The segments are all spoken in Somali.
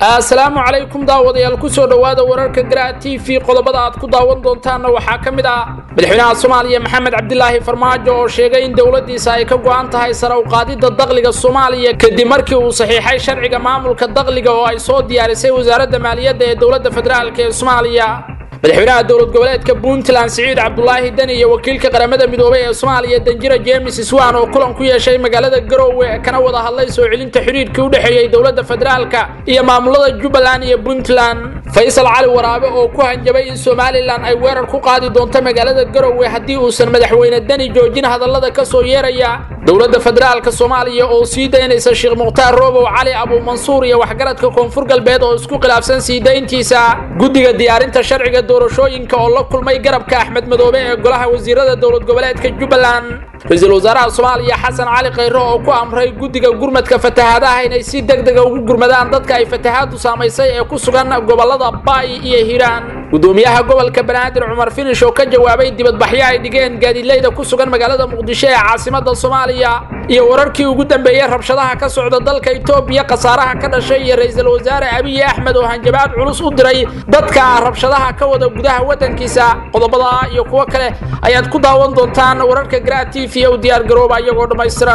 asalaamu calaykum daawadayaal kusoo dhowaada wararka garaa t v qodobada aad ku daawan doontaanna waxaa ka mid ah madaxweynaha soomaaliya maxamed cabdilaahi farmaajo oo sheegay in dowladdiisa ay ka go'an tahay sare u qaadidda dakhliga soomaaliya kadib markii uu saxiixay sharciga maamulka dakhliga oo ay soo diyaarisay wasaaradda maaliyadda ee dowladda federaalk ee soomaaliya madaxweynaha dowlad goboleedka puntland siciid cabdulaahi deni iyo wakiilka qaramada midoobay ee soomaaliya danjira jemes swan oo kulan ku yeeshay magaalada garoowe kana wada hadlay soo celinta xidhiirkii u dhexeeyey dowladda federaalka iyo maamulada jubbaland iyo puntland faysal cali waraabe oo ku hanjabay in somalilan ay weerar ku qaadi doonto magaalada garoowe haddii uusan madaxweyne deni joojin hadallada ka soo yeeraya dowladda federaalka soomaaliya oo sii daynaysa sheekh mukhtaar roobow cali abuumansuur iyo waxgaradka koonfur galbeed oo isku khilaafsan sii dayntiisa guddiga diyaarinta sharciga doorashooyinka oo la kulmay garabka axmed madoobe ee golaha wasiirada dowlad goboleedka jubbaland ra-iisul wasaaraha soomaaliya xasan cali khayre oo ku amray guddiga gurmadka fatahaadaha inay si deg dega ugu gurmadaan dadka ay fatahaadu saamaysay ee ku sugan gobolada baay iyo hiiraan gudoomiyaha gobolka banaadir cumar finish oo ka jawaabay dibadbaxyo ay dhigeen gaadiidleyda ku sugan magaalada muqdisho ee caasimada soomaaliya iyo wararkii ugu dambeeyey rabshadaha ka socda dalka itoobiya khasaaraha ka dhashay iyo ra-iisul wasaare abiy axmed oo hanjabaad culus u diray dadka rabshadaha ka wada gudaha waddankiisa qodobada iyo kuwo kale ayaad ku daawan doontaan wararka gra t v u diyaar garooba iyagoo dhammaystiran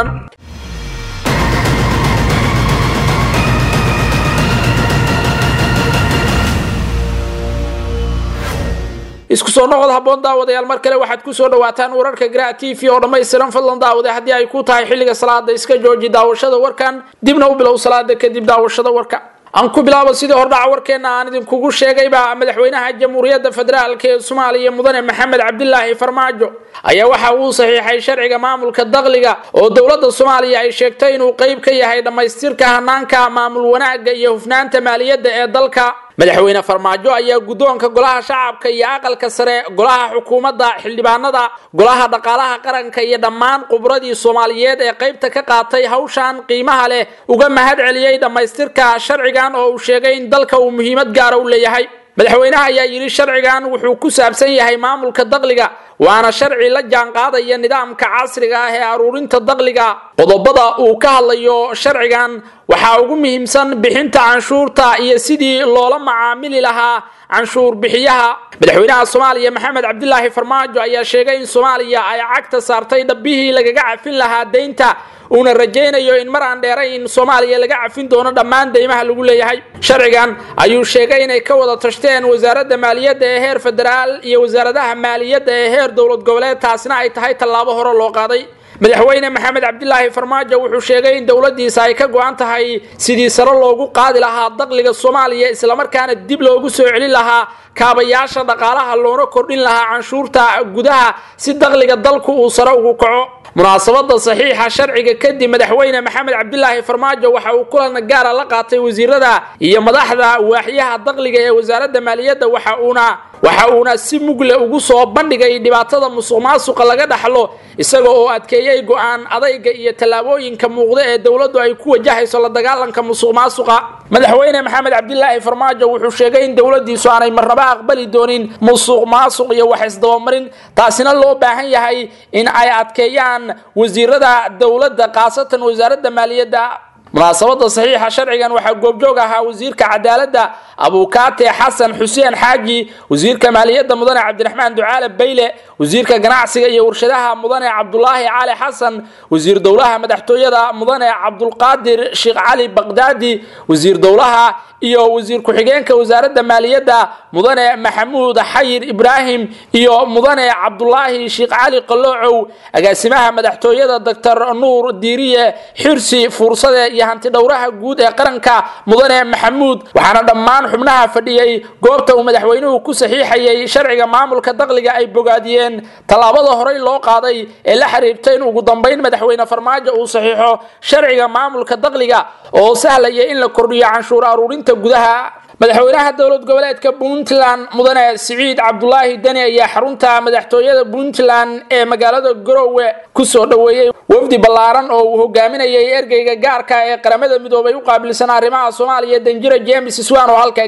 isku soo noqod habboon daawadayaal mar kale waxaad ku soo dhawaataan wararka gra t v oo dhammaystiran fadlan daawade haddii ay ku tahay xilliga salaada iska jooji daawashada warkan dibna u bilow salaada kadib daawashada warka aan ku bilaabo sidii hordhaca warkeenna aan idinkugu sheegayba madaxweynaha jamhuuriyadda federaalk ee soomaaliya mudane maxamed cabdilaahi farmaajo ayaa waxa uu saxiixay sharciga maamulka dakhliga oo dowladda soomaaliya ay sheegtay inuu qayb ka yahay dhammaystirka hanaanka maamul wanaagga iyo hufnaanta maaliyadda ee dalka madaxweyne farmaajo ayaa guddoonka golaha shacabka iyo aqalka sare golaha xukuumadda xildhibaanada golaha dhaqaalaha qaranka iyo dhammaan khubradii soomaaliyeed ee qaybta ka qaatay hawshan qiimaha leh uga mahad celiyey dhammaystirka sharcigan oo uu sheegay in dalka uu muhiimad gaara u leeyahay madaxweynaha ayaa yidhi sharcigan wuxuu ku saabsan yahay maamulka dakhliga waana sharci la jaanqaadaya nidaamka casriga ah ee aruurinta dakhliga qodobada uu ka hadlayo sharcigan waxaa ugu muhiimsan bixinta canshuurta iyo sidii loola macaamili lahaa canshuur bixiyaha madaxweynaha soomaaliya maxamed cabdilaahi farmaajo ayaa sheegay in soomaaliya ay cagta saartay dhabbihii lagaga cafin lahaa deynta uuna rajaynayo in mar aan dheeray in soomaaliya laga cafin doono dhammaan deymaha lagu leeyahay sharcigan ayuu sheegay inay ka wada tashteen wasaaradda maaliyadda ee heer federaal iyo wasaaradaha maaliyadda ee heer dowlad goboleed taasina ay tahay tallaabo hore loo qaaday madaxweyne maxamed cabdilaahi farmaajo wuxuu sheegay in dowladdiisa ay ka go-an tahay sidii sare loogu qaadi lahaa dakhliga soomaaliya islamarkaana dib loogu soo celin lahaa kaabayaasha dhaqaalaha loona kordhin lahaa canshuurta gudaha si dakhliga dalku uu sare ugu kaco munaasabada saxiixa sharciga kadib madaxweyne maxamed cabdilaahi farmaajo waxa uu kulan gaara la qaatay wasiirada iyo madaxda waaxyaha dakhliga ee wasaaradda maaliyadda waxa uuna waxa uuna si mugle ugu soo bandhigay dhibaatada musuq maasuqa laga dhaxlo isaga oo adkeeyey go-aan adayga iyo tallaabooyinka muuqda ee dowladdu ay ku wajahayso la dagaalanka musuq maasuqa madaxweyne maxamed cabdilaahi farmaajo wuxuu sheegay in dowladdiisu aanay marnaba aqbali doonin musuq maasuq iyo wax isdabamarin taasina loo baahan yahay in ay adkeeyaan wasiirada dowladda khaasatan wasaaradda maaliyadda munaasabada saxiixa sharcigan waxaa goobjoog ahaa wasiirka cadaaladda abuukaate xasan xuseen xaaji wasiirka maaliyadda mudane cabdiraxmaan ducaale bayle wasiirka ganacsiga iyo warshadaha mudane cabdulaahi cali xasan wasiir dowlaha madaxtooyada mudane cabdulqaadir sheekh cali baqdaadi wasiir dowlaha iyo wasiir ku-xigeenka wasaaradda maaliyadda mudane maxamuud xayir ibraahim iyo mudane cabdulaahi sheekh cali qaloocow agaasimaha madaxtooyada doctor nuur diiriye xirsi fuursade iyo hanti dhowraha guud ee qaranka mudane maxamuud waxaana dhammaan xubnaha fadhiyey goobta uu madaxweynuhu ku saxiixayay sharciga maamulka dakhliga ay bogaadiyeen tallaabada horey loo qaaday ee la xiriirta in ugu dambayn madaxweyne farmaajo uu saxiixo sharciga maamulka dakhliga oo sahlaya in la kordhiyo canshuur aruurinta gudaha madaxweynaha dowlad goboleedka puntland mudane siciid cabdulaahi deni ayaa xarunta madaxtooyada puntland ee magaalada garoowe kusoo dhoweeyey wafdi ballaaran oo uu hogaaminayay ergeyga gaarka ee qaramada midoobay u qaabilsan arrimaha soomaaliya danjira james swan oo halkaa gaaray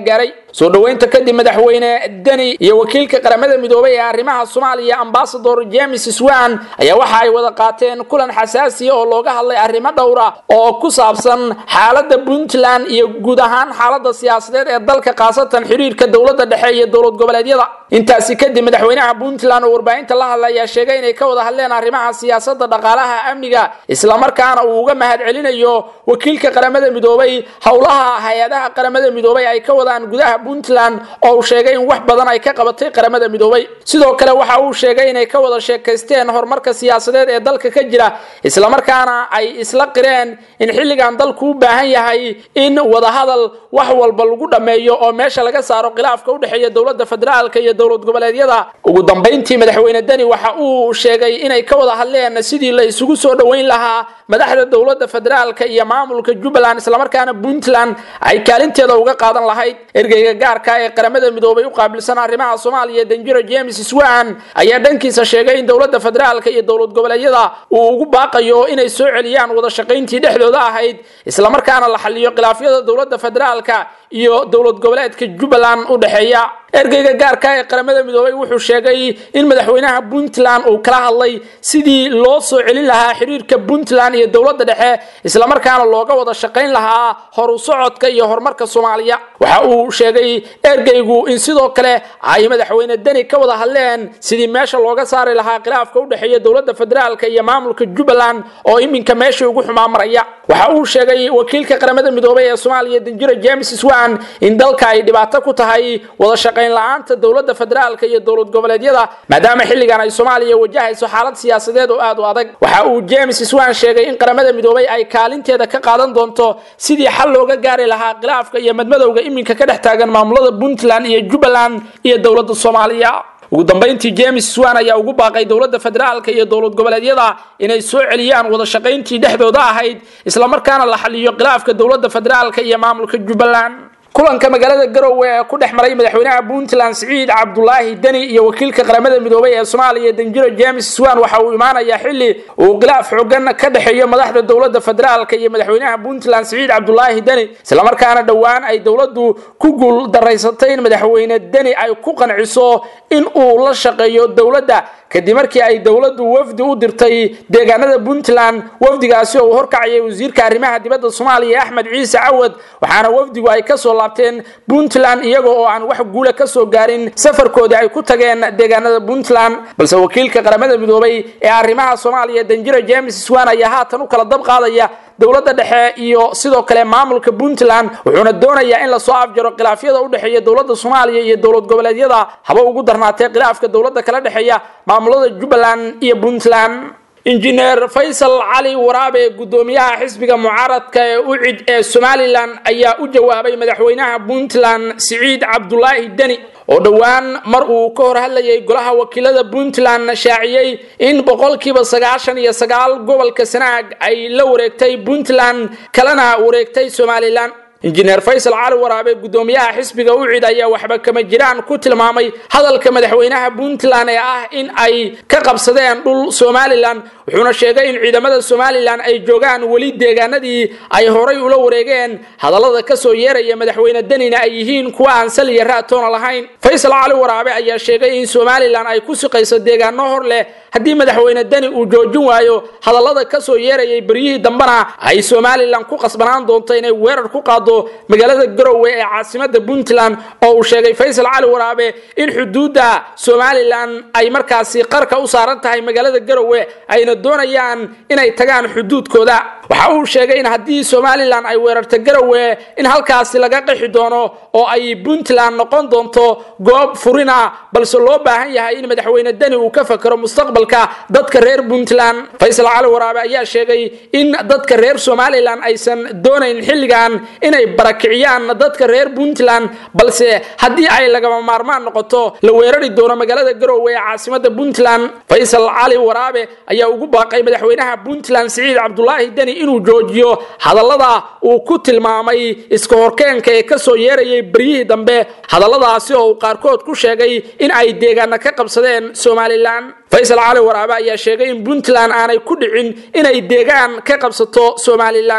soo dhoweynta kadib madaxweyne deni iyo wakiilka qaramada midoobay ee arrimaha soomaaliya ambasador james swan ayaa waxa ay wada qaateen kulan xasaasiya oo looga hadlay arrimo dhowra oo ku saabsan xaalada puntland iyo guud ahaan xaalada siyaasadeed ee dalka khaasatan xiriirka dowlada dhexe iyo dowlad goboleedyada intaasi kadib madaxweynaha puntland oo warbaahinta la hadla ayaa sheegay inay ka wada hadleen arrimaha siyaasada dhaqaalaha amniga islamarkaana uu uga mahad celinayo wakiilka qaramada midoobay howlaha hay-adaha qaramada midoobay ay ka wadaan gudaha puntland oo uu sheegay in wax badan ay ka qabatay qaramada midoobay sidoo kale waxa uu sheegay inay ka wada sheekaysteen horumarka siyaasadeed ee dalka ka jira islamarkaana ay isla qireen in xilligan dalku u baahan yahay in wadahadal wax walba lagu dhammeeyo oo meesha laga saaro khilaafka udhexeeya dowlada federaalka iyo dowlad goboleedyada ugu dambayntii madaxweyne deni waxa uu sheegay inay ka wada hadleen sidii la isugu soo dhoweyn lahaa madaxda dowlada federaalka iyo maamulka jubbaland islamarkaana puntland ay kaalinteeda uga qaadan lahayd ergeyga gaarka ee qaramada midoobay u qaabilsan arrimaha soomaaliya danjiro james swan ayaa dhankiisa sheegay in dowlada federaalka iyo dowlad goboleedyada uu ugu baaqayo inay soo celiyaan wada shaqayntii dhexdooda ahayd islamarkaana la xaliyo khilaafyada dowlada federaalka iyo dowlad goboleedka jubbaland u dhexeeya ergeyga gaarka ee qaramada midoobay wuxuu sheegay in madaxweynaha puntland uu kala hadlay sidii loo soo celin lahaa xiriirka puntland iyo dowlada dhexe islamarkaana looga wada shaqayn lahaa horu socodka iyo horumarka soomaaliya waxa uu sheegay ergeygu in sidoo kale ay madaxweyne deni ka wada hadleen sidii meesha looga saari lahaa khilaafka udhexeeya dowlada federaalka iyo maamulka jubbaland oo iminka meeshii ugu xumaa maraya waxa uu sheegay wakiilka qaramada midoobay ee soomaaliya danjiro james swan in dalka ay dhibaato ku tahay wada shaqayn la-aanta dowlada federaalka iyo dowlad goboleedyada maadaama xilligan ay soomaaliya wajahayso xaalad siyaasadeed oo aad u adag waxa uu james swan sheegay in qaramada midoobay ay kaalinteeda ka qaadan doonto sidii xal looga gaari lahaa khilaafka iyo madmadowga iminka ka dhex taagan maamulada puntland iyo jubbaland iyo dowlada soomaaliya ugu dambayntii james swan ayaa ugu baaqay dowlada federaalka iyo dowlad goboleedyada inay soo celiyaan wada shaqayntii dhexdooda ahayd islamarkaana la xaliyo khilaafka dowlada federaalka iyo maamulka jubbaland kulanka magaalada garowe ee ku dhex maray madaxweynaha puntland siciid cabdulaahi deni iyo wakiilka qaramada midoobay ee soomaaliya danjiro james swan waxa uu imaanayaa xili uu khilaaf xoogan ka dhexeeyo madaxda dowlada federaalka iyo madaxweynaha puntland siciid cabdulaahi deni islamarkaana dhowaan ay dowladu ku guul daraysatay in madaxweyne deni ay ku qanciso in uu la shaqeeyo dowladda kadib markii ay dowladu wafdi u dirtay deegaanada puntland wafdigaasi oo uu horkacayay wasiirka arrimaha dibadda soomaaliya axmed ciise cawad waxaana wafdigu ay kasoo laabteen puntland iyaga oo aan wax guula kasoo gaarin safarkoodii ay ku tageen deegaanada puntland balse wakiilka qaramada midoobay ee arrimaha soomaaliya danjiro james swan ayaa haatan u kala dab qaadaya dowlada dhexe iyo sidoo kale maamulka puntland wuxuuna doonayaa in lasoo afjaro khilaafyada udhexeeya dowlada soomaaliya iyo dowlad goboleedyada haba ugu darnaatee khilaafka dowlada kala dhexeeya maamulada jubbaland iyo puntland injineer faysal cali waraabe gudoomiyaha xisbiga mucaaradka ee ucid ee somalilan ayaa u jawaabay madaxweynaha puntland siciid cabdulaahi deni oo dhowaan mar uu ka hor hadlayay golaha wakiilada puntland shaaciyey in boqolkiiba sagaashan iyo sagaal gobolka sanaag ay la wareegtay puntland kalena wareegtay somalilan injineer faysal cali waraabe gudoomiyaha xisbiga ucid ayaa waxba kama jiraan ku tilmaamay hadalka madaxweynaha puntland ee ah in ay ka qabsadeen dhul somalilan wuxuuna sheegay in ciidamada somalilan ay joogaan weli deegaanadii ay horay ula wareegeen hadallada kasoo yeeraya madaxweyne denina ay yihiin kuwa aan saliya raatoona lahayn faysal cali waraabe ayaa sheegay in somalilan ay ku siqayso deegaano hor leh haddii madaxweyne deni uu joojin waayo hadallada kasoo yeerayay beryihii dambena ay somalilan ku qasbanaan doonto inay weerar ku qaado magaalada garowe ee caasimada puntland oo uu sheegay faysal cali waraabe in xuduudda somalilan ay markaasi qarka u saaran tahay magaalada garowe ayna doonayaan inay tagaan xuduudkooda waxa uu sheegay in haddii somalilan ay weerarto garowe in halkaasi laga qixi doono oo ay puntland noqon doonto goob furina balse loo baahan yahay in madaxweyne deni uu ka fakero mustaqbalka dadka reer puntland faysal cali waraabe ayaa sheegay in dadka reer somalilan aysan doonayn xilligan inay barakiciyaan dadka reer puntland balse haddii ay lagama maarmaan noqoto la weerari doono magaalada garowe ee caasimada puntland faysal cali waraabe ayaa ugu baaqay madaxweynaha puntland siciid cabdulaahi deni inuu joojiyo hadallada uu ku tilmaamay iska horkeenka ee kasoo yeerayay beryihii dambe hadalladaasi oo uu qaarkood ku sheegay in ay deegaana ka qabsadeen somalilan faysal cali waraabe ayaa sheegay in puntland aanay ku dhicin inay deegaan ka qabsato somalilan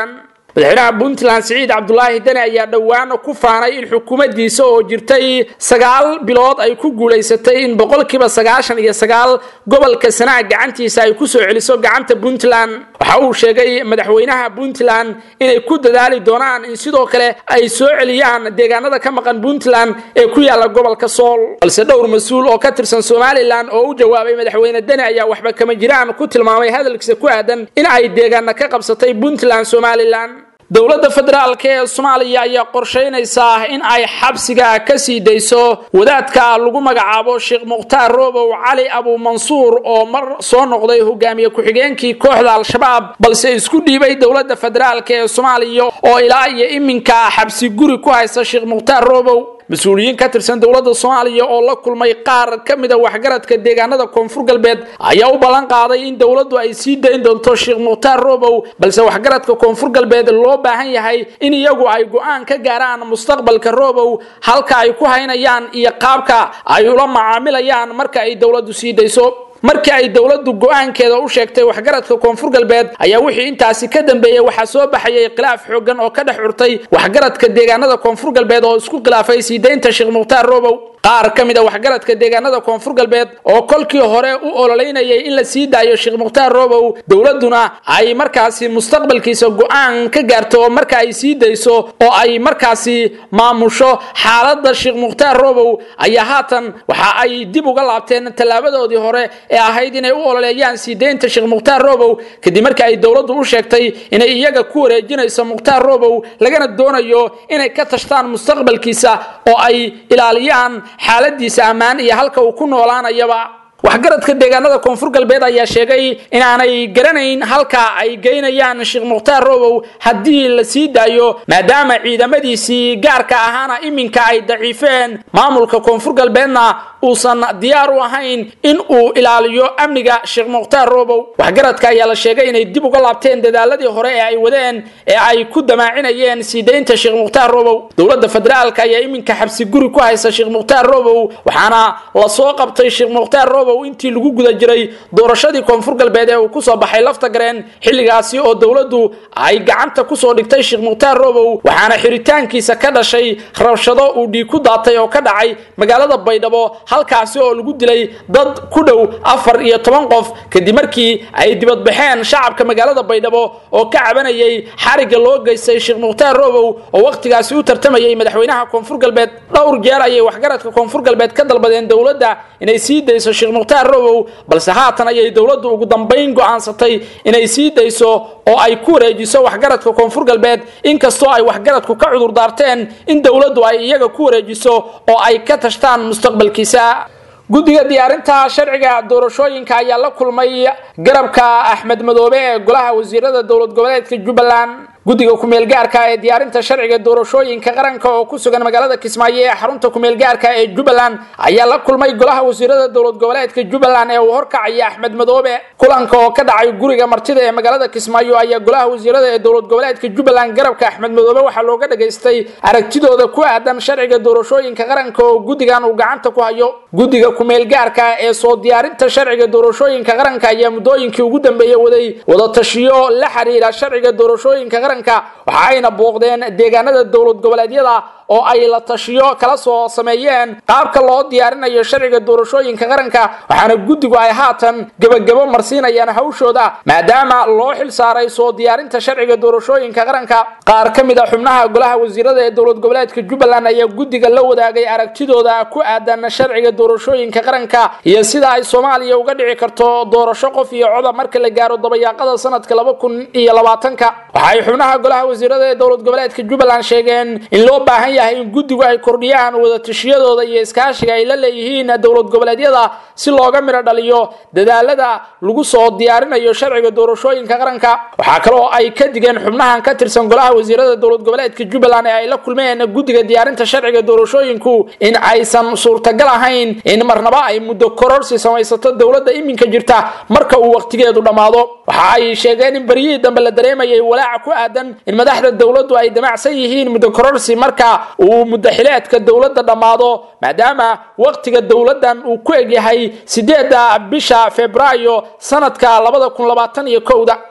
madaxweynaha puntland siciid cabdulaahi deni ayaa dhowaan ku faanay in xukuumaddiisa oo jirtay sagaal bilood ay ku guulaysatay in boqolkiiba sagaashan iyo sagaal gobolka sanaag gacantiisa ay kusoo celiso gacanta puntland waxa uu sheegay madaxweynaha puntland inay ku dadaali doonaan in sidoo kale ay soo celiyaan deegaanada ka maqan puntland ee ku yaala gobolka sool balse dhowr mas-uul oo ka tirsan somalilan oo u jawaabay madaxweyne deni ayaa waxba kama jiraan ku tilmaamay hadalkiisa ku aadan in ay deegaana ka qabsatay puntland somalilan dowladda federaalk ee soomaaliya ayaa qorshaynaysaa in ay xabsiga ka sii dayso wadaadka lagu magacaabo sheekh mukhtaar roobow cali abuumansuur oo mar soo noqday hogaamiye ku-xigeenkii kooxda al-shabaab balse isku dhiibay dowladda federaalk ee soomaaliya oo ilaa iyo iminka xabsi guri ku haysta sheekh mukhtaar roobow mas-uuliyiin ka tirsan dowladda soomaaliya oo la kulmay qaar ka mida waxgaradka deegaanada koonfur galbeed ayaa u ballan qaaday in dowladdu ay sii dayn doonto sheekh mukhtaar roobow balse waxgaradka koonfur galbeed loo baahan yahay in iyagu ay go-aan ka gaaraan mustaqbalka roobow halka ay ku haynayaan iyo qaabka ay ula macaamilayaan marka ay dowladdu sii dayso markii ay dowladdu go-aankeeda u sheegtay waxgaradka koonfur galbeed ayaa wixii intaasi ka dambeeyey waxaa soo baxayay khilaaf xoogan oo ka dhex curtay waxgaradka deegaanada koonfur galbeed oo isku khilaafay sii daynta sheekh mukhtaar roobow qaar ka mid a waxgaradka deegaanada koonfur galbeed oo kolkii hore u ololeynayay in la sii daayo sheekh mukhtaar roobow dowladduna ay markaasi mustaqbalkiisa go-aan ka gaarto marka ay sii dayso oo ay markaasi maamusho xaaladda sheekh mukhtaar roobow ayaa haatan waxa ay dib uga laabteen tallaabadoodii hore ee ahayd inay u ololeeyaan sii daynta sheekh mukhtaar roobow kadib markii ay dowladdu u sheegtay inay iyaga ku wareejinayso mukhtaar roobow lagana doonayo inay ka tashtaan mustaqbalkiisa oo ay ilaaliyaan xaaladiisa ammaan iyo halka uu ku noolaanayaba waxgaradka deegaanada koonfur galbeed ayaa sheegay inaanay garanayn halka ay geynayaan sheekh mukhtaar roobow haddii la sii daayo maadaama ciidamadiisii gaarka ahaana iminka ay daciifeen maamulka koonfur galbeedna uusan diyaar u ahayn in uu ilaaliyo amniga sheekh mukhtaar roobow waxgaradka ayaa la sheegay inay dib uga laabteen dadaaladii hore ee ay wadeen ee ay ku damaacinayeen sii daynta sheekh mukhtaar roobow dowladda federaalka ayaa iminka xabsi guri ku haysa sheekh mukhtaar roobow waxaana lasoo qabtay sheekh mukhtaar roobow intii lagu guda jiray doorashadii koonfur galbeed ee uu kusoo baxay lafta gareen xilligaasi oo dowladdu ay gacanta kusoo dhigtay sheekh mukhtaar roobow waxaana xiritaankiisa ka dhashay rabshado uu dhiig ku daatay oo ka dhacay magaalada baydhabo halkaasi oo lagu dilay dad ku dhow afar iyo toban qof kadib markii ay dibadbaxeen shacabka magaalada baydhabo oo ka cabanayay xariga loo geystay sheekh mukhtaar roobow oo wakhtigaasi u tartamayay madaxweynaha koonfur galbeed dhowr jeer ayay waxgaradka koonfur galbeed ka dalbadeen dowladda inay sii dayso sheekh mukhtaar robow balse haatan ayay dowladdu ugu dambayn go'aansatay inay sii dayso oo ay ku wareejiso waxgaradka koonfur galbeed inkastoo ay waxgaradku ka cudur daarteen in dowladdu ay iyaga ku wareejiso oo ay ka tashtaan mustaqbalkiisa guddiga diyaarinta sharciga doorashooyinka ayaa la kulmay garabka axmed madoobe ee golaha wasiirada dowlad goboleedka jubbaland guddiga kumeelgaarka ee diyaarinta sharciga doorashooyinka qaranka oo ku sugan magaalada kismaayo ee xarunta kumeelgaarka ee jubbaland ayaa la kulmay golaha wasiirada dowlad goboleedka jubbaland ee uu horkacaya axmed madoobe kulanka oo ka dhacay guriga martida ee magaalada kismaayo ayaa golaha wasiirada ee dowlad goboleedka jubbaland garabka axmed madoobe waxaa looga dhageystay aragtidooda ku aadan sharciga doorashooyinka qaranka oo guddigan uu gacanta ku hayo guddiga kumeelgaarka ee soo diyaarinta sharciga doorashooyinka qaranka ayaa muddooyinkii ugu dambeeyey waday wadatashiyo la xiriira sharciga doorashooyinka qaranka waxa ayna booqdeen deegaanada dowlad goboleedyada oo ay la tashiyo kala soo sameeyeen qaabka loo diyaarinayo sharciga doorashooyinka qaranka waxaana guddigu ay haatan gebagabo marsiinayaan hawshooda maadaama loo xil saaray soo diyaarinta sharciga doorashooyinka qaranka qaar ka mid a xubnaha golaha wasiirada ee dowlad goboleedka jubbaland ayaa guddiga la wadaagay aragtidooda ku aadan sharciga doorashooyinka qaranka iyo sida ay soomaaliya uga dhici karto doorasho qof iyo coda marka la gaaro dabayaaqada sanadka laba kun iyo labaatanka waxay xubnaha golaha wasiirada ee dowlad goboleedka jubbaland sheegeen in loo baahan yahay in guddigu ay kordhiyaan wadatashyadooda iyo iskaashiga ay la leeyihiin dowlad goboleedyada si looga midho dhaliyo dadaalada lagu soo diyaarinayo sharciga doorashooyinka qaranka waxaa kaloo ay ka digeen xubnahan ka tirsan golaha wasiirada dowlad goboleedka jubbaland ee ay la kulmeen guddiga diyaarinta sharciga doorashooyinku in aysan suurtagal ahayn in marnaba ay muddo kororsi samaysato dowladda iminka jirta marka uu wakhtigeedu dhammaado waxa ay sheegeen in beryihii dambe la dareemayay walaaca ku aadan in madaxda dowladdu ay damacsan yihiin muddo kororsi marka uu muddaxileedka dowladda dhammaado maadaama wakhtiga dowladdan uu ku egyahay sideedda bisha febraayo sanadka labada kun labaatan iyo kowda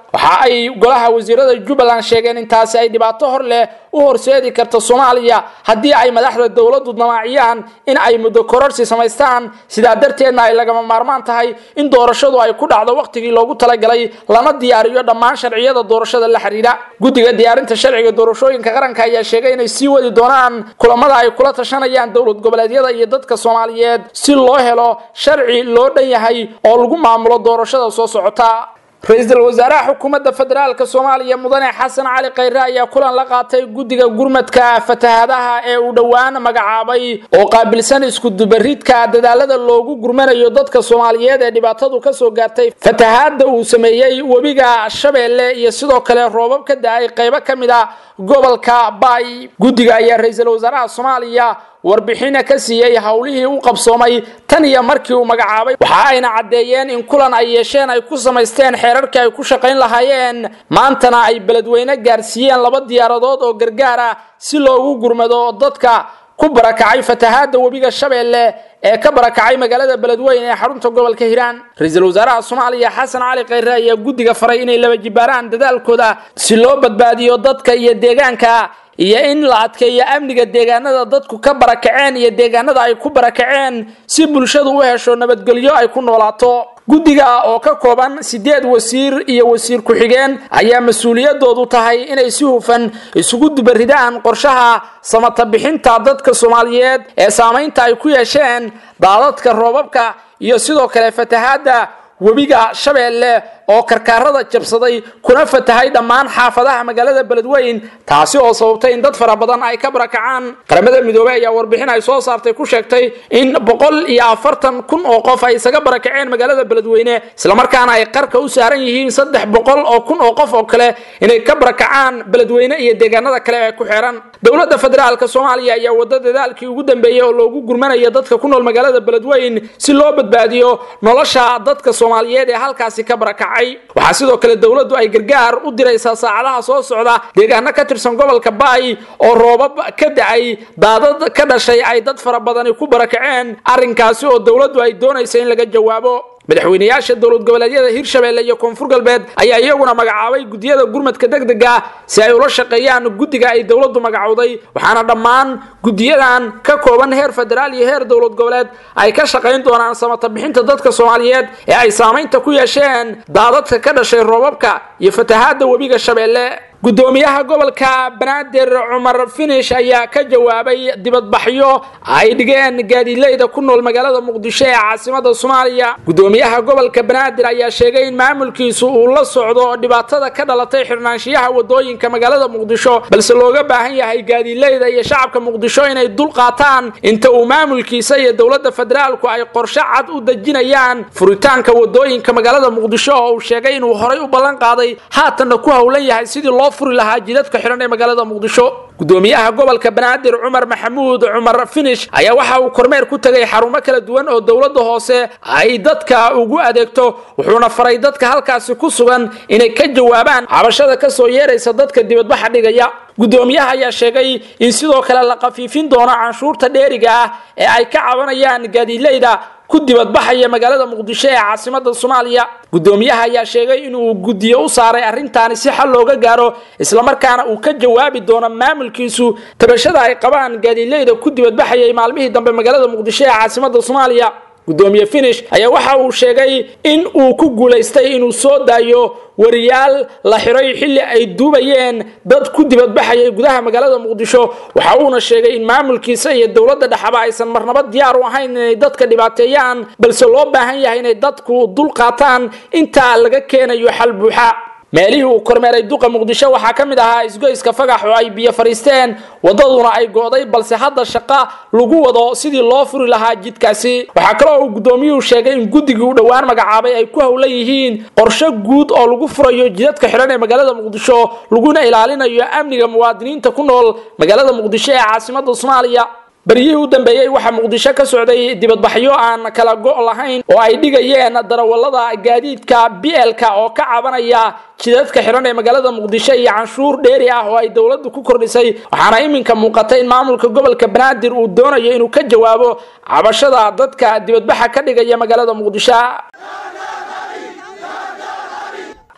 waxa ay golaha wasiirada jubbaland sheegeen intaasi ay dhibaato hor leh u horseedi karta soomaaliya haddii ay madaxda dowladdu damaaciyaan in ay muddo kororsi samaystaan sidaa darteedna ay lagama maarmaan tahay in doorashadu ay ku dhacdo wakhtigii loogu talagalay lana diyaariyo dhammaan sharciyada doorashada la xidhiidha guddiga diyaarinta sharciga doorashooyinka qaranka ayaa sheegay inay sii wadi doonaan kulamada ay kula tashanayaan dowlad goboleedyada iyo dadka soomaaliyeed si loo helo sharci loo dhan yahay oo lagu maamulo doorashada soo socota ra-iisul wasaaraha xukuumadda federaalk soomaaliya mudane xasan cali khayre ayaa kulan la qaatay guddiga gurmadka fatahaadaha ee uu dhowaan magacaabay oo qaabilsan iskudubaridka dadaalada loogu gurmanayo dadka soomaaliyeed ee dhibaatadu kasoo gaartay fatahaada uu sameeyey webiga shabeelle iyo sidoo kale roobab ka da-ay qaybo ka mid a gobolka baay guddiga ayaa ra-iisul wasaaraha soomaaliya warbixina ka siiyey howlihii u qabsoomay tan iyo markii uu magacaabay waxa ayna caddeeyeen in kulan ay yeesheen ay ku samaysteen xeerarkii ay ku shaqayn lahaayeen maantana ay beledweyne gaarsiiyeen laba diyaaradood oo gargaar ah si loogu gurmado dadka ku barakacay fatahaada webiga shabeelle ee ka barakacay magaalada beledweyne ee xarunta gobolka hiiraan ra-iisul wasaaraha soomaaliya xasan cali khayre ayaa guddiga faray inay laba jibaaraan dadaalkooda si loo badbaadiyo dadka iyo deegaanka iyo in la adkeeyo amniga deegaanada dadku ka barakaceen iyo deegaanada ay ku barakaceen si bulshadu u hesho nabadgelyo ay ku noolaato guddiga oo ka kooban sideed wasiir iyo wasiir ku-xigeen ayaa mas-uuliyadoodu tahay inay si hufan isugu dubaridaan qorshaha samata bixinta dadka soomaaliyeed ee saamaynta ay ku yeesheen daadadka roobabka iyo sidoo kale fatahaada webiga shabeelle oo karkaarada jabsaday kuna fatahay dhammaan xaafadaha magaalada beledweyn taasi oo sababtay in dad fara badan ay ka barakacaan qaramada midoobey ayaa warbixin ay soo saartay ku sheegtay in boqol iyo afartan kun oo qof ay isaga barakaceen magaalada beledweyne islamarkaana ay qarka u saaran yihiin saddex boqol oo kun oo qof oo kale inay ka barakacaan beledweyne iyo deegaanada kale ee ku xeeran dowladda federaalk soomaaliya ayaa wada dadaalkii ugu dambeeyey oo loogu gurmanayo dadka ku nool magaalada beledweyn si loo badbaadiyo nolosha dadka soomaaliyeed ee halkaasi ka barakacay waxaa sidoo kale dowladdu ay gargaar u diraysaa saacadaha soo socda deegaano ka tirsan gobolka baay oo roobab ka da-ay daadad ka dhashay ay dad fara badani ku barakaceen arrinkaasi oo dowladdu ay doonaysa in laga jawaabo madaxweynayaasha dowlad goboleedyada hirshabeelle iyo koonfur galbeed ayaa iyaguna magacaabay guddiyada gurmadka degdega si ay ula shaqeeyaan guddiga ay dowladdu magacowday waxaana dhammaan guddiyadan ka kooban heer federaal iyo heer dowlad goboleed ay ka shaqayn doonaan samata bixinta dadka soomaaliyeed ee ay saamaynta ku yeesheen daadadka ka dhashay roobabka iyo fatahaada webiga shabeelle gudoomiyaha gobolka banaadir cumar finish ayaa ka jawaabay dibadbaxyo ay dhigeen gaadiidleyda ku nool magaalada muqdisho ee caasimada soomaaliya gudoomiyaha gobolka banaadir ayaa sheegay in maamulkiisu uu la socdo dhibaatada ka dhalatay xirnaanshiyaha wadooyinka magaalada muqdisho balse looga baahan yahay gaadiidleyda iyo shacabka muqdisho inay dul qaataan inta uu maamulkiisa iyo dowladda federaalku ay qorshe cad u dejinayaan furitaanka wadooyinka magaalada muqdisho oo uu sheegay inuu horay u ballan qaaday haatanna ku howlan yahay sidii loo furi lahaa jidadka xihan ee magaalada muqdisho gudoomiyaha gobolka banaadir cumar maxamuud cumar finish ayaa waxa uu kormeer ku tegay xarumo kala duwan oo dowladda hoose ay dadka ugu adeegto wuxuuna faray dadka halkaasi ku sugan inay ka jawaabaan cabashada kasoo yeeraysa dadka dibadbaxa dhigaya gudoomiyaha ayaa sheegay in sidoo kale la qafiifin doono canshuurta dheeriga ah ee ay ka cabanayaan gaadiidleyda ku dibadbaxaya magaalada muqdisho ee caasimada soomaaliya gudoomiyaha ayaa sheegay inuu guddiyo u saaray arrintaani si xal looga gaaro islamarkaana uu ka jawaabi doono maamulkiisu tabashada ay qabaan gaadiidleyda ku dibadbaxayay maalmihii dambe magaalada muqdisho ee caasimada soomaaliya gudoomiye finish ayaa waxa uu sheegay in uu ku guulaystay inuu soo daayo wariyaal la xiray xilli ay duubayeen dad ku dibadbaxayay gudaha magaalada muqdisho waxa uuna sheegay in maamulkiisa iyo dowladda dhexaba aysan marnaba diyaar u ahayn inay dadka dhibaateeyaan balse loo baahan yahay inay dadku dul qaataan intaa laga keenayo xal buuxa meelihii uu kormeeray duqa muqdisho waxaa ka mid ahaa isgoyska fagax oo ay biyo fadhiisteen wadaduna ay go'day balse hadda shaqa lagu wado sidii loo furi lahaa jidkaasi waxaa kaloo uu gudoomiyuhu sheegay in guddigii u dhowaan magacaabay ay ku howlan yihiin qorshe guud oo lagu furayo jidadka xidhan ee magaalada muqdisho laguna ilaalinayo amniga muwaadiniinta ku nool magaalada muqdisho ee caasimada soomaaliya baryihii u dambeeyey waxaa muqdisho ka socday dibadbaxyo aan kala go' lahayn oo ay dhigayeen darawallada gaadiidka blka oo ka cabanaya jidadka xihan ee magaalada muqdisho iyo canshuur dheeri ah oo ay dowladdu ku kordhisay waxaana iminka muuqata in maamulka gobolka banaadir uu doonayo inuu ka jawaabo cabashada dadka dibadbaxa ka dhigaya magaalada muqdisho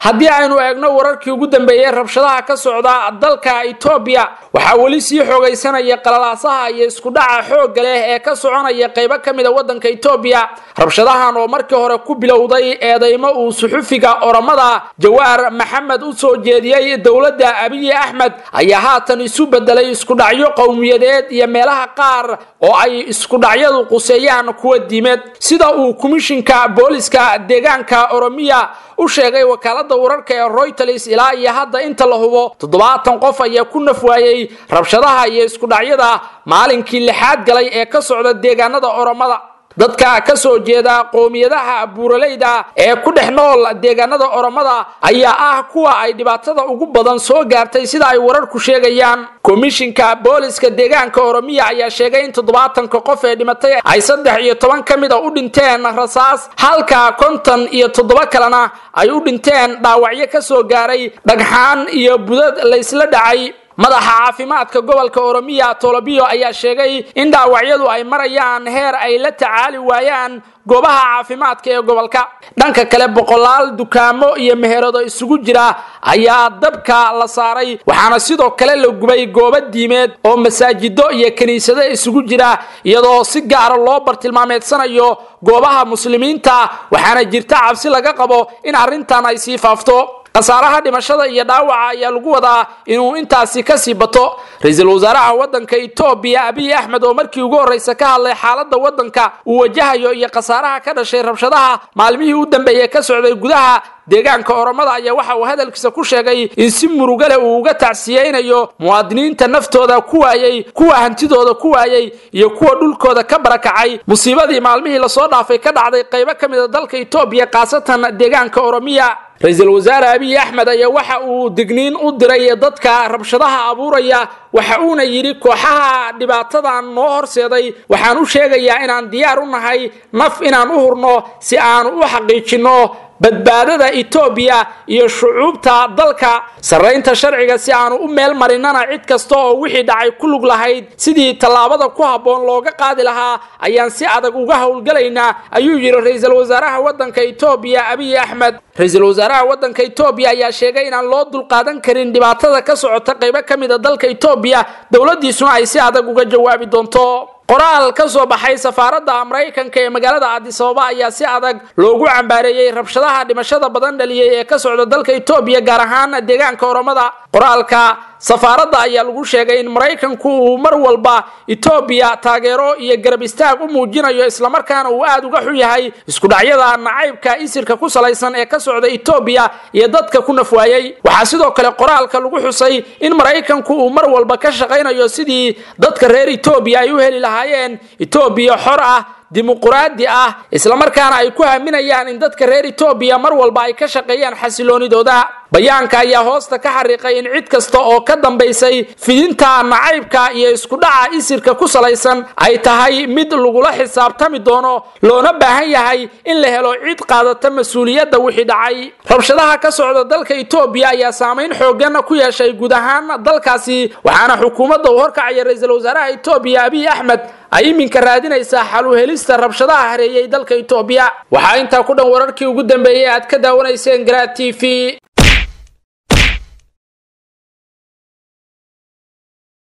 haddii aynu eegno wararkii ugu dambeeyey rabshadaha ka socda dalka etoobiya waxaa weli sii xoogaysanaya qalalaasaha iyo iskudhaca xoogga leh ee ka soconaya qaybo ka mid a waddanka etoobiya rabshadahan oo markii hore ku bilowday eedaymo uu suxufiga oramada jawaar maxamed u soo jeediyey dowladda abiyi axmed ayaa haatan isu bedelay iskudhacyo qowmiyadeed iyo meelaha qaar oo ay iskudhacyadu quseeyaan kuwa diimeed sida uu komishinka booliska deegaanka oromiya u sheegay wakaalada wararka ee royters ilaa iyo hadda inta la hubo toddobaatan qof ayaa ku naf waayey rabshadaha iyo iskudhacyada maalinkii lixaad galay ee ka socda deegaanada oromada dadka ka soo jeeda qoomiyadaha buuraleyda ee ku dhex nool deegaanada oromada ayaa ah kuwa ay dhibaatada ugu badan soo gaartay sida ay wararku sheegayaan komishinka booliska deegaanka oromiya ayaa sheegay in toddobaatanka qof ee dhimatay ay saddex iyo toban ka mid a u dhinteen rasaas halka konton iyo toddoba kalena ay u dhinteen dhaawacyo ka soo gaaray dhagxaan iyo budad laysla dhacay madaxa caafimaadka gobolka oromiya tolobiyo ayaa sheegay in dhaawacyadu ay marayaan heer ay la tacaali waayaan goobaha caafimaadka ee gobolka dhanka kale boqolaal dukaamo iyo meherado isugu jira ayaa dabka la saaray waxaana sidoo kale la gubay goobo diimeed oo masaajido iyo kiniisado isugu jira iyadoo si gaara loo bartilmaameedsanayo goobaha muslimiinta waxaana jirta cabsi laga qabo in arrintan ay sii faafto khasaaraha dhimashada iyo dhaawaca ayaa lagu wadaa inuu intaasi kasii bato ra-iisul wasaaraha waddanka etoobiya abiy axmed oo markii ugu horreysa ka hadlay xaaladda waddanka uu wajahayo iyo khasaaraha ka dhashay rabshadaha maalmihii u dambeeyey ka socday gudaha deegaanka oromada ayaa waxa uu hadalkiisa ku sheegay in si murugale uu uga tacsiyeynayo muwaadiniinta naftooda ku waayey kuwa hantidooda ku waayey iyo kuwa dhulkooda ka barakacay musiibadii maalmihii lasoo dhaafay ka dhacday qaybo ka mid a dalka etoobiya khaasatan deegaanka oromiya ra-iisul wasaare abiy axmed ayaa waxa uu digniin u diray dadka rabshadaha abuuraya waxa uuna yidhi kooxaha dhibaatadan noo horseeday waxaan u sheegayaa inaan diyaar u nahay naf inaan u hurno si aanu u xaqiijinno badbaadada etoobiya iyo shucuubta dalka sarraynta sharciga si aanu u meel marinana cid kasta oo wixii dhacay ku lug lahayd sidii tallaabada ku habboon looga qaadi lahaa ayaan si adag uga howlgalaynaa ayuu yidhi ra-iisul wasaaraha waddanka etoobiya abiy axmed ra-iisul wasaaraha waddanka etoobiya ayaa sheegay inaan loo dulqaadan karin dhibaatada ka socota qaybo ka mid a dalka etoobiya dowladdiisuna ay si adag uga jawaabi doonto qoraal ka soo baxay safaaradda maraykanka ee magaalada addisababa ayaa si adag loogu cambaareeyey rabshadaha dhimashada badan dhaliyey ee ka socda dalka etoobiya gaar ahaan deegaanka oromada qoraalka safaaradda ayaa lagu sheegay in maraykanku uu mar walba etoobiya taageero iyo garab istaag u muujinayo islamarkaana uu aada uga xun yahay iskudhacyada nacaybka isirka ku salaysan ee ka socda etoobiya iyo dadka ku nafwaayey waxaa sidoo kale qoraalka lagu xusay in maraykanku uu mar walba ka shaqaynayo sidii dadka reer etoobiya ay u heli lahaayeen etoobiya xor ah dimuquraadi ah islamarkaana ay ku haminayaan in dadka reer etoobiya mar walba ay ka shaqeeyaan xasiloonidooda bayaanka ayaa hoosta ka xariiqay in cid kasta oo ka dambaysay fidinta nacaybka iyo iskudhaca isirka ku salaysan ay tahay mid lagula xisaabtami doono loona baahan yahay in la helo cid qaadata mas-uuliyadda wixii dhacay rabshadaha ka socda dalka etoobiya ayaa saamayn xoogan ku yeeshay guud ahaan dalkaasi waxaana xukuumadda uu horkacaya ra-iisul wasaaraha etoobiya abiy axmed ay iminka raadinaysaa xal u helista rabshadaha hareeyey dalka etoobiya waxaa intaa ku dhan wararkii ugu dambeeyey aad ka daawanayseen garaa t v